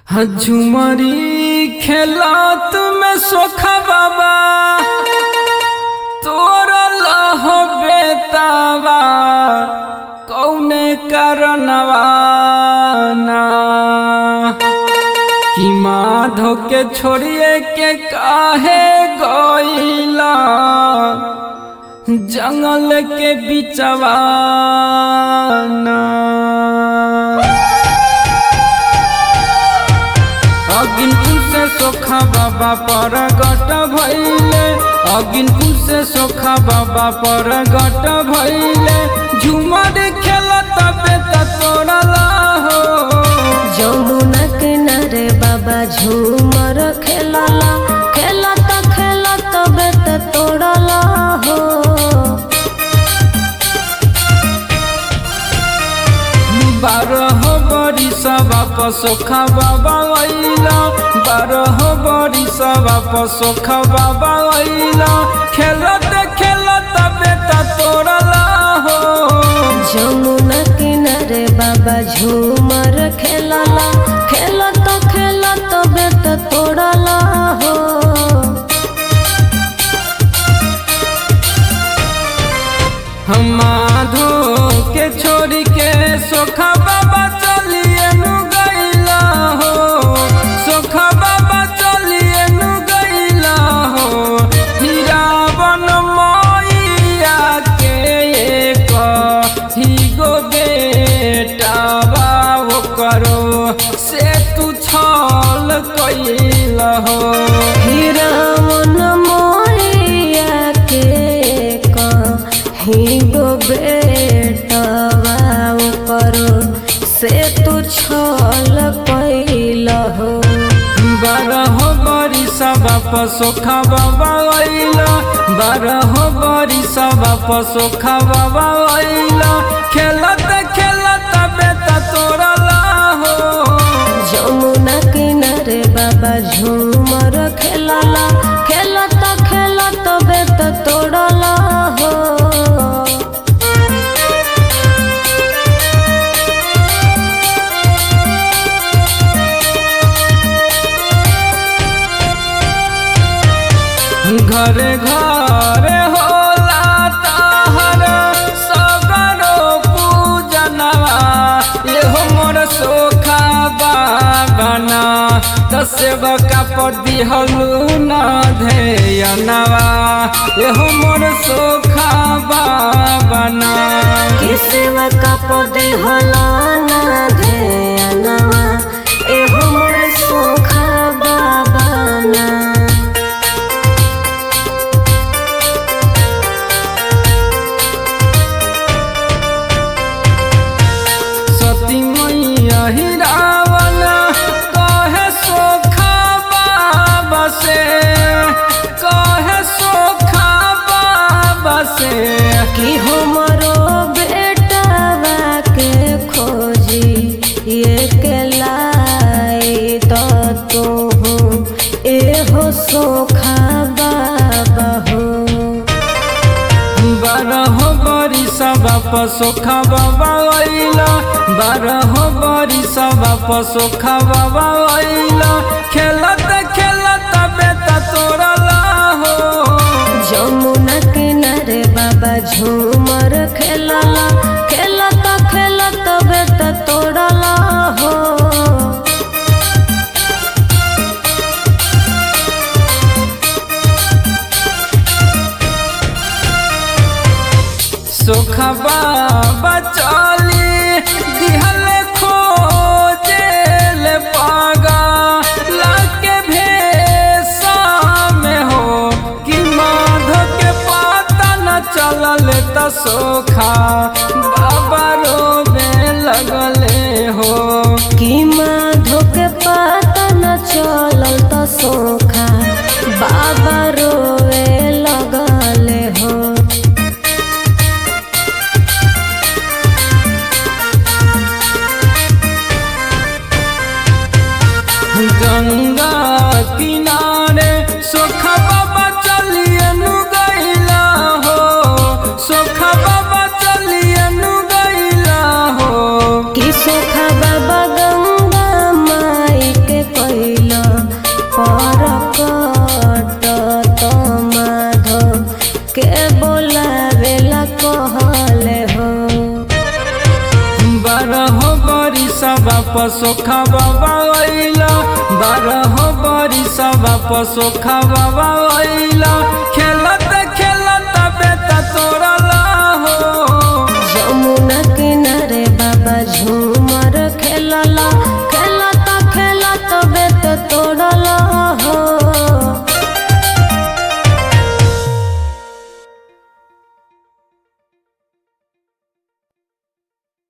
झुमरी खेलत में सोखा बाबा तोरा लह बेतावा कौने कारणवा ना कि माधो के छोड़िए के काहे गईला जंगल के बिचवा ना अगिनपुर से सोखा बाबा पर गट भैले अगिनपुर से सोखा बाबा पर गट भैले झुमर खेलत बेत तोड़ला हो जमुना किनारे बाबा झूमर खेलला खेलत खेलत बेत तोड़ला हो बारह बड़ी सभा पर सोखा बाबा अइला बारह बड़ी सभा पर सोखा बाबा अइला खेलत खेलत बेत तोड़ला हो जमुना किनारे बाबा झूमर खेलला खेलत खेलत बेत तोड़ला हो हम माधो के छोड़ी के सोखा बाबा चलिए नु गईला हो सोखा बाबा चलिए नु गईला हो हीरावन मैया के एक ही गो बेटा बाबो करो से तू छल कईला हो हिरावन मोरिया के कहीं गो बेटवा करो से तू छल कैल हो बारह बरी सभा पसोखा बाबा अइला बारह बरी सभा पसोखा बाबा अइला खेलत खेलत बेत तोड़ला हो जमुना किनारे बाबा झूमर खेलला खेलत खेलत बेत तोड़ला हो घरे घरे होला ताहर सगरो पूजनवा एहो मोर सोखा बाबना दसेब का पदी हलू न धेयनवा एहो मोर सोखा बाबना किसवा का पदे होला ना ध्यानवा एहो मोर सोखा बाबाना सती मैया ही रावण कहे सोखा बाबा से कहे सोखा बाबा से कि हमरो बेटावा के खोजी ये के लाई तो तू एहो सोखा बाबा हो बारह बरी सभा पसोखा बाबा अइला बारह बरी सभा पसोखा बाबा अइला खेलत खेलत बेत तोड़ला हो जमुना किनारे बाबा झूमर खेलला खेलत खेलत बेत तोड़ला हो सोखा बाबा चली दिहल खोजेल पागा लाके भेसा में हो कि माधो के पता न चलल त सोखा बाबा रोबे लगले हो कि माधो के पता न चलल त सोखा बाबा रोवे लगले हो गंगा किनारे सोखा बाबा चलिए नु गईला हो सोखा बाबा चलिए नु गईला हो कि सोखा बाबा गंगा माई के लगले हो बारह बरिसवा पसोखा बाबा अइला बारह बरिसवा पसोखा बाबा अइला